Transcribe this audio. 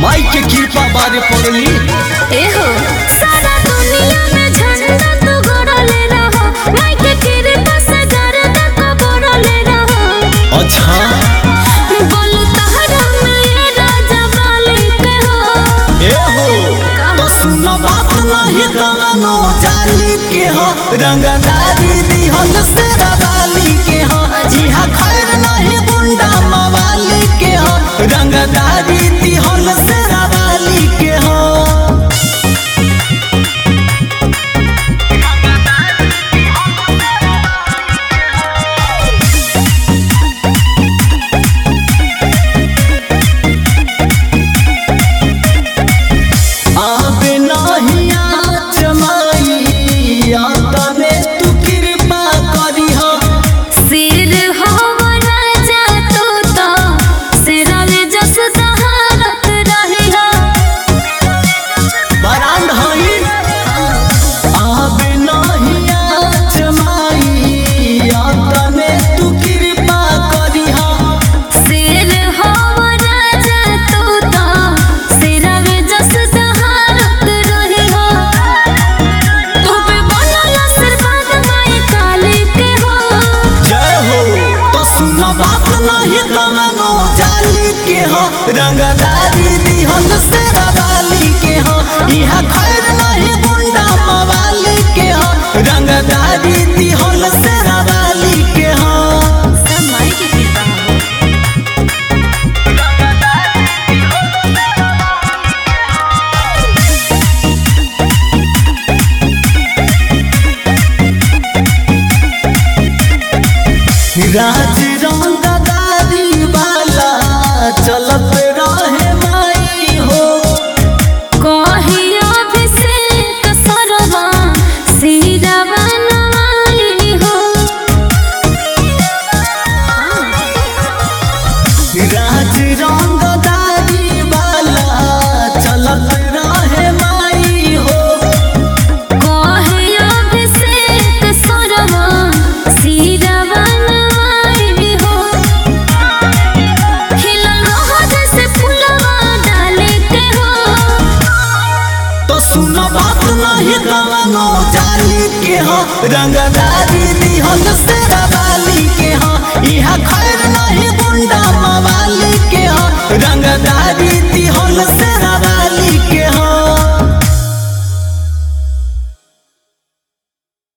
माई के कृपा बारे पड़ली एहो सारा दुनिया में झंडा तू गड़ले रहो माई के कृपा से गर्दा को बड़ले रहो अच्छा बोलू तहरा में ये राजा मालिक हो ए हो तो सुन बात नहीं कवनो जाली के हो रंगदारी दिहल से रवाली के हो जिहा खैर नहीं गुंडा मवाली के हो रंगदारी दिहल से रवाली के हो आबे नहीं आँच माई, आतने तू कृपा करिहा। सिर हो राजा तू तो सिरवे जस दहारत रही हो बरांड हई। आबे नहीं आँच माई, आतने तू कृपा करिहा। सिर हो राजा तू तो सिरवे जस दहारत रही हो तू पे बनल आशीर्वाद माई काली के हो जय हो तो सुन बात नहीं कवनो जाली के हो रंगदारी दिहल से रवाली के हो इहा खैर नहीं गुंडा मवाली के हो रंगदारी दिहल से रवाली के हो सब माई की कृपा हो राज रंगदारी वाला चलत रहे माई हो कहियो अभिषेक सरवा सिरवा नवाई हो राज रंगदारी वाला चलत रहे माई हो कहियो अभिषेक सरवा सिरवा नवाई हो खिलल रहो जैसे फुलवा डाले के हो तो सुन बात नहीं कवनो जाली के हो रंगदारी दिहल से रवाली के हो इहा खैर नहीं गुंडा मवाली के हो रंगदारी दिहल से